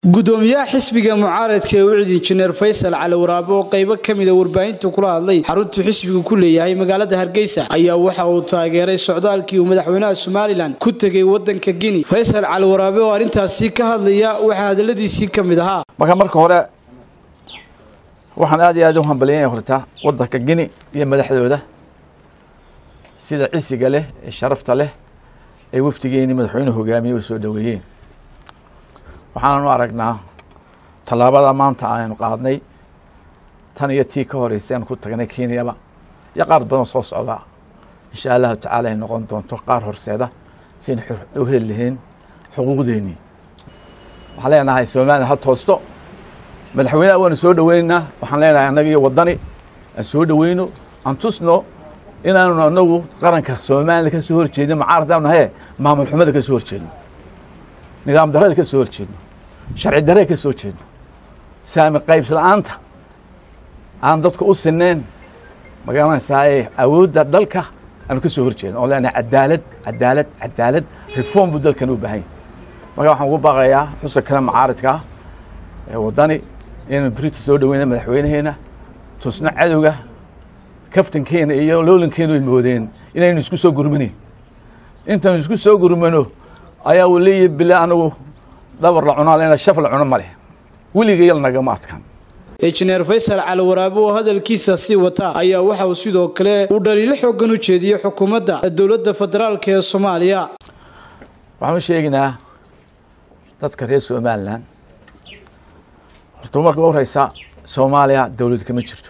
gudoomiyaha xisbiga mucaaradka ee wicid injineer faysal cali waraabe oo qaybo ka mida warbaahinta kula hadlay xaruntuu xisbigu ku leeyahay magaalada hargeysa ayaa waxa uu taageeray socdaalkii uu madaxweynaha somalilan ku tegay wadanka gini faysal cali waraabe oo arrintaasi ka hadlaya waxaa hadaladiisii ka mid ahaa marka marka hore waxaan aad iyo aad u hambaliyanya horta wadanka gini iyo madaxdooda sida cisiga leh ee sharafta leh ee wafdigeeni madaxweynuhu hogaamiye u soo dhoweeyeen waxaananu aragnaa tallaabada maanta aynu qaadnay tan iyo tii ka horeysay aanu ku tagnay kenyaba iyo qaar badan soo socdaa insha allahu tacaala ay noqon doonto qaar horseeda siaynu u heli lahayn xuquuqdeennii waxaan leenahay somalilan ha toosto madaxweyneha waanu soo dhoweynaynaa waxaan leenahay annaga iyo waddani aan soo dhoweyno aan tusno inaanu anagu qaranka somalilan ka soo horjeedno mucaaradaanu nahaye maamul xumada ka soo horjeedno nidaam darada ka soo horjeedno sharci darada ka soo jeedno saami qaybs la-aanta aan dadka u sineen magaranaysaa awoodda dalka aanu ka soo horjeedno oo leenahay cadaalad cadaalad cadaalad reform buu dalkan u baahan yahy marka waxaan ugu baaqayaa xusa kale macaaridka ah ee waddani inaynu brita soo dhoweyna madaxweynaheena tusno cadowga kaftankeena iyo loolankeenu ay moodeen inaynu isku soo gurmanayn intaynu isku soo gurmano ayaa uu leeyahy bile anagu dhabar la cunaa lena shaf la cuno ma leh weligayal nagama adkaan injineer faysal cali waraabe oo hadalkiisa sii wata ayaa waxa uu sidoo kale uu dhaliilo xoogan u jeediyey xukuumadda dowladda federaalk ee soomaaliya waxaan u sheegaynaa dadka reer somalilan horta marka u horeysa soomaaliya dowlad kama jirto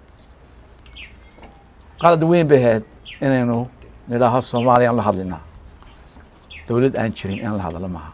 qalad weyn bay ahayd inaynu nidhaaho soomaaliyaan la hadlinaa dowlad aan jirin in la hadlo maaha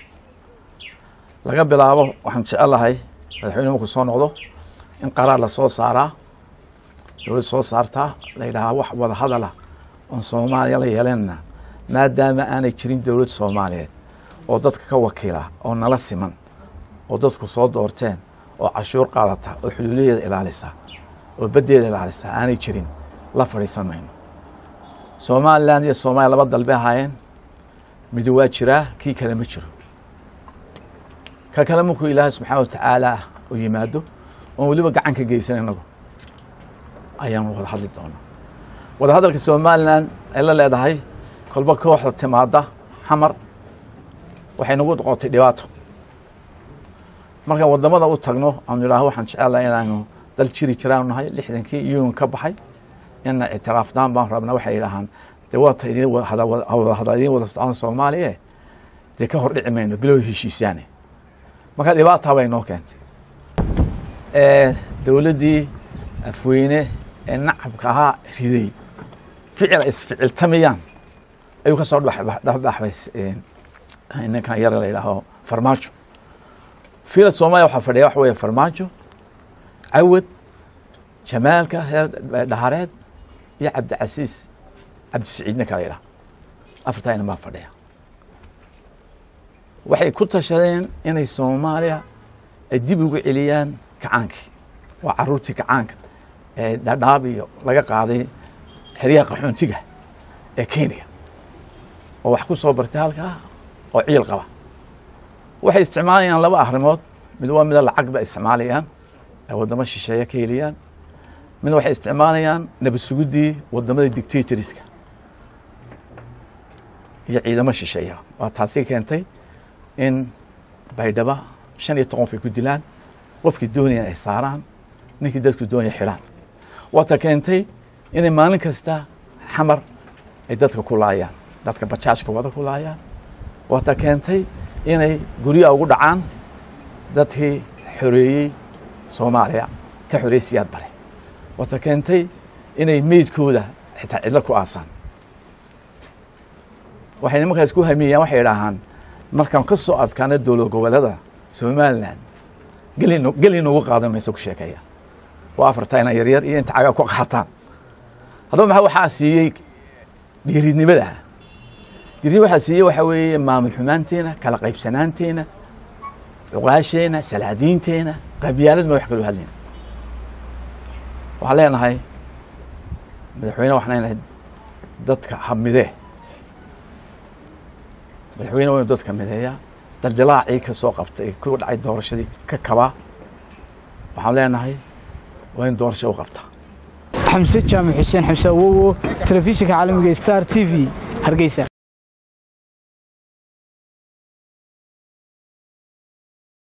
laga bilaabo waxaan jecelahay madaxweyne markuu soo noqdo in qaraar la soo saaraa dowlad soo saartaa la yidhaahaa wax wada hadala oon soomaaliya la yeelanna maadaama aanay jirin dowlad soomaaliyeed oo dadka ka wakiila oo nala siman oo dadku soo doorteen oo cashuur qaadata oo xuduudadeeda ilaalisa oo baddeeda ilaalisa aanay jirin la fadhiisan mayno somalilan iyo soomaaliya laba dalbe ahaayeen midi waa jiraa kii kale ma jiro ka kale markuu ilaahay subxaana watacaala u yimaado oon weliba gacan ka geysan inagu ayaanu wada hadli doonaa wada hadalka somalilan ay la leedahay kolba kooxda timaada xamar waxay nagu noqotay dhibaato markaan waddamada u tagno aanu idhaaho waxaan jecelahay inaanu dal jiri jiraanu nahay lixdankii iyuun ka baxay ina ictiraafdaan baan rabnaa waxay idhaahaan dee waata idin wada idin wada socon soomaaliya dee ka hor dhici mayno bilow heshiisaane marka dhibaataa bay noo keentay dowladdii afweyne ee nacabka ahaa riday ficil ay isficiltamiyaan ayuu ka soo dhexbaxbay ninkan yare la yidhaaho farmaajo fiila soomaaliya waxaa fadhiya waxa weeye farmaajo cawad jamaalka reer dhahareed iyo cabdicasiis cabdisiciidna kala yidhaha afartaa inan baa fadhiya waxay ku tashadeen inay soomaaliya ay dib ugu celiyaan kacaankii waa caruurtii kacaanka ee dhadhaab iyo laga qaaday xeryaha qaxoontiga ee kenya oo wax ku soo bartay halkaa oo ciil qaba waxay isticmaalayaan laba arrimood mid waa mida lacag ba isticmaalayaan ay waddamo shisheeye ka heliyaan mid waxay isticmaalayaan nabad suguddii waddamada dictatoriska iyo ciidamo shisheeya waa taasi keentay in baydhaba shan iyo toqon ay ku dilaan qofkii doonaya ay saaraan ninkii dadku doonaya xidhaan waata keentay inay maalin kasta xamar ay dadka ku laayaan dadka bajaajka wada ku laayaan waata keentay inay guryaha ugu dhacaan dadkii xoreeyey soomaaliya ka xoreeyey siyaad bare waata keentay inay meydkooda xitaa cidlo ku aasaan waxay nimankaas ku hamiyeyaan waxay idhaahaan markaan ka soo adkaana dowlad goboleeda somalilan gelin geli noogu qaadan mayso ku sheekeeya waa afartaa ina yaryar iyo inta cagaa ku qaataan haddaba maxaa waxaa siiyey dhiiridnimada dhiirid waxaa siiyey waxaa weeye maamul xumaanteena kala qaybsanaanteena cuqaasheena salaadiinteena qabyaalad ma wax kaloo hadlayna waxaan leenahay madaxweyne waxaan leenahay dadka hamidee madaxweyne waa inu dadka mideeyaa dardilaacii ka soo qabtay ku dhacay doorashadii ka kabaa waxaan leenahay waa in doorasho u qabtaa xamse jaamac xuseen xamse awowo telefishinka caalamiga star t v hargeysa